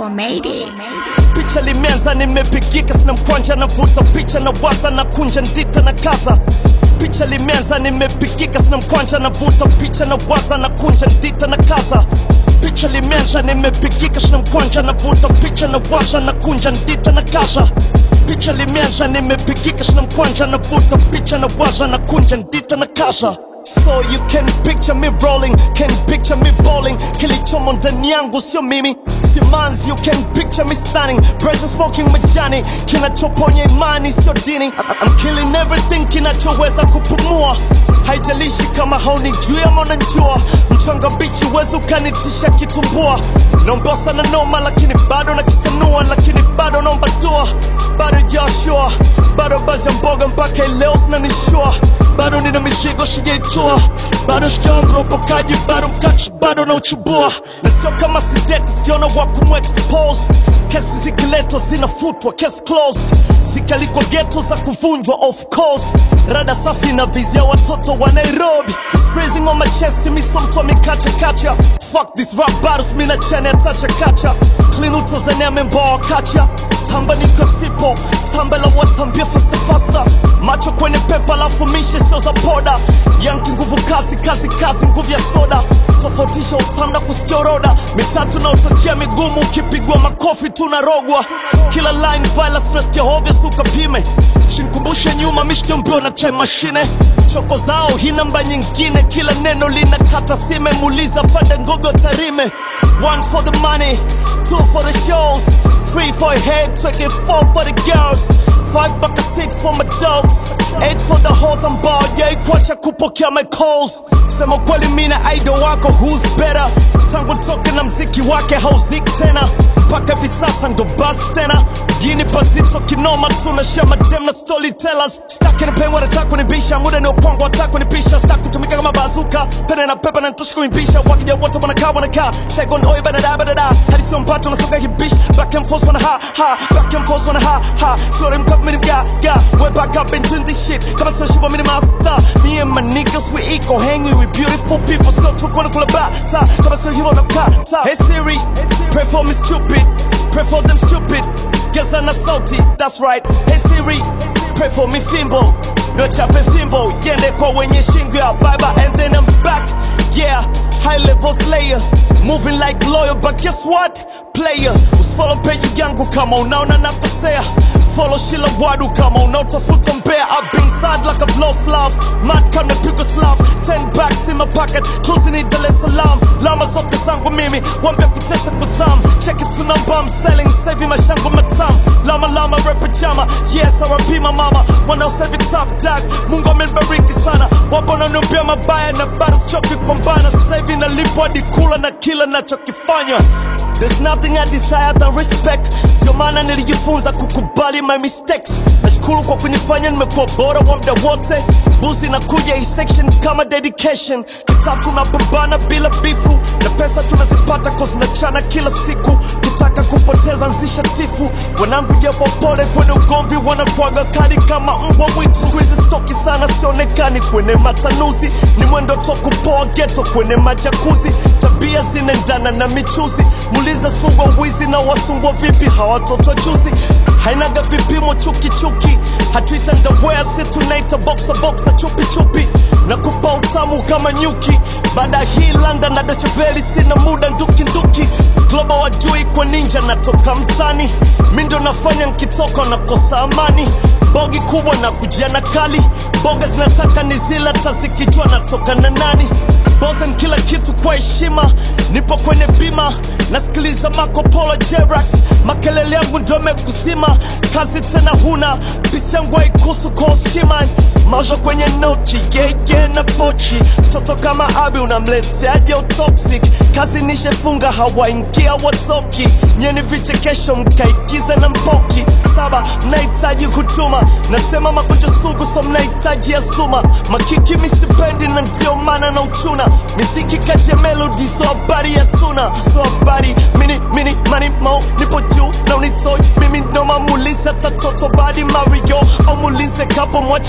Mayday. picha limeanza nimepigika sina mkwanja navuta picha na waza na kunja ndita na kaza picha limeanza nimepigika sina mkwanja navuta picha na waza na kunja ndita na kaza picha limeanza nimepigika sina mkwanja navuta picha na waza na kunja ndita na kaza picha limeanza nimepigika sina mkwanja navuta picha na waza na kunja ndita na kaza So you can picture me rolling, can picture me bowling Kilichomo ndani yangu sio mimi Simanzi, you can picture me stunning Present smoking majani Kinachoponya imani sio dini I'm killing everything kinachoweza kupumua Haijalishi kama haunijui ama unanijua Mchanga bichi wezi ukanitisha kitumbua Naomba sana noma lakini bado nakisanua Lakini bado naomba dua Bado Joshua Bado bazi ya mboga mpaka leo zinanishua bado nina mizigo sijaitua bado sijawa mropokaji bado mkachi bado na uchubua na sio kama sideti sijaona wa kumexpose kesi zikiletwa zinafutwa case closed zikalikwa geto za kuvunjwa of course rada safi na vizia watoto wa nairobi It's freezing on my chest mi so mtu amekacha kacha fuck this rap battles mi na chene atacha kacha clean utazania memboa kacha tamba niko sipo tamba la watambia fasta fasta macho kwenye pepa lafu mishe sio za poda yanki nguvu kazi kazi kazi nguvu ya soda tofautisha utamu na kusikia roda mitatu na utakia migumu ukipigwa makofi tunarogwa kila line violence nasikia hovya suka pime shinkumbushe nyuma mishke mbio na time machine choko zao hii namba nyingine kila neno lina kata sime muuliza fande ngogo tarime one for the money two for the shows three for a head tweke four for the girls five baka six for my dogs eight for the hoes ambao jaikwacha kupokea my calls sema kweli mina idol wako who's better tangu toke na mziki wake hauziki tena mpaka hivi sasa ndo basi tena jini pasito kinoma tunashia madem na storytellers staki nipengwa nataka kunibisha muda ni upwango wataka kunipisha staki kutumika kama bazuka pene na pepa na nitosha kuimbisha wakija wote wanakaa wanakaa second oi badada badada hadi sio mpato nasoga kibish back and forth wana ha ha back and forth wana ha ha sorry mkap mini mga ga we back up and doing this shit kama sio shiva mini master me and my niggas we equal hanging with beautiful people so tuko na kula bata kama sio hivyo nakata hey Siri pray for me stupid pray for them stupid Geza na sauti, that's right. Hey Siri, pray for me fimbo. No chape fimbo, yende kwa wenye shingo ya baba and then I'm back. Yeah, high level slayer. Moving like loyal, but guess what? Player, usifollow page yangu kama unaona nakosea. Follow Shila Wadu kama unaotafuta mbea. I've been sad like I've lost love. Mad kama pigwa slap. Ten bags in my pocket, closing in Dar es Salaam. Lama zote zangu mimi, wambia kutesa kuzam. Check it to number I'm selling, saving mashango matam. Lama lama rap jama, yes R.I.P my mama. Wanaosevi top dog, Mungu amenibariki sana. Wapo wananiombea mabaya na bado sichoki kupambana. Sasa hivi nalipwa hadi kula na kila nachokifanya. There's nothing I desire than respect. Ndio maana nilijifunza kukubali my mistakes. Nashukuru kwa kunifanya nimekuwa bora wa muda wote. Buzi na kuja hii section kama dedication. Kitaa tunapambana bila bifu na pesa tunazipata cause nachana kila siku. Kutaka kupoteza nzisha tifu. Wanangu japo pole kwenye ugomvi wanakuaga kali kama mbwa mwitu. Siku hizi stoki sana sionekani kwenye matanuzi. Ni mwendo to kupoa ghetto kwenye majakuzi. Tabia zinaendana na michuzi. Muulize sungwa wizi na wasungwa vipi hawatoto juzi. Hainaga vipimo chuki chuki. Hatuita ndawea si tunaita boxa boxa chupi chupi. Na kupa utamu kama nyuki. Baada hii London na Dacheveli sina muda nduki nduki. Global wajui kwa ninja natoka mtani. Mi ndo nafanya nkitoka nakosa amani. Bogi kubwa na kujia na kali. Boga zinataka ni zila tazikijua natoka na nani. Bosen kila kitu kwa heshima, nipo kwenye bima, nasikiliza Marco Polo Jerax, makelele yangu ndo mekuzima, kazi tena huna, pisi yangu haikuhusu kwa heshima, maisha kwenye noti, yeye na pochi, mtoto kama Abi unamleteaje utoxic, kazi nishefunga, hawaingia watoki, nyeni vichekesho mkaigize na mpoki, saba mnahitaji huduma, natema magonjwa sugu, so mnahitaji ya suma, makiki misipendi na ndio maana na uchuna miziki kati ya melodi so habari ya tuna so habari mini mini mani mo nipo juu na unitoi mimi ndo mamulize tatoto badi mario au mulize kapo mwache peti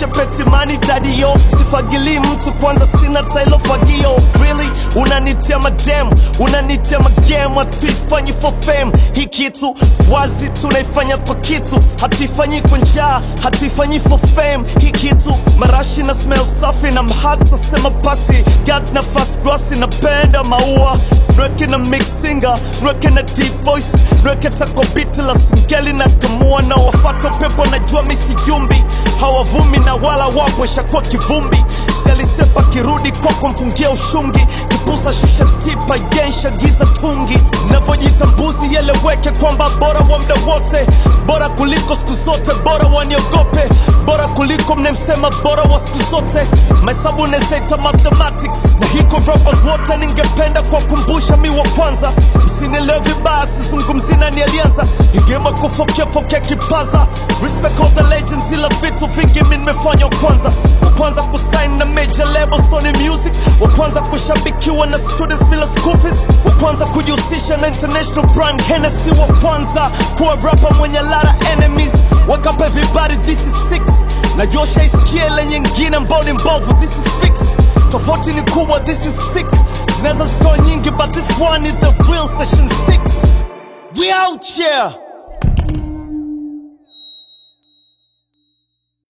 simani dadio sifagili mtu kwanza sina tailo fagio really unanitia madem unanitia magem hatuifanyi for fame hii kitu wazi tunaifanya kwa kitu hatuifanyi kwa njaa hatuifanyi for fame hii kitu marashi na smell safi na mhata sema pasi gat na fast grassi napenda maua nweke na mixinga nweke na deep voice nweke tako biti la singeli na kamua na wafata pepo najua misiyumbi hawavumi na wala wapo shakuwa kivumbi sialisepa kirudi kwako mfungia ushungi kipusa shusha tipa yensha giza tungi navyojitambuzi yeleweke kwamba bora wa mda wote bora kuliko siku zote bora waniogope bora kuliko mnemsema bora wa siku zote mahesabu nezaita mathematics na hiko rappers wote ningependa kuwakumbusha mi wa kwanza msinielewe vibaya sizungumzi nani alianza igema kufokeafokea kipaza respect all the legends ila vitu vingi mi nimefanya wa kwanza wa kwanza kusign na major label Sony Music wa kwanza kushabikiwa na students bila school fees wa kwanza kujihusisha na international brand Hennessy wa kwanza kuwa rapper mwenye lara enemies wake up everybody this is six najua shaisikia ile nyingine ambao ni mbovu this is fixed tofauti ni kubwa this is sick zinaweza zikawa nyingi but this one is the real session 6 we out here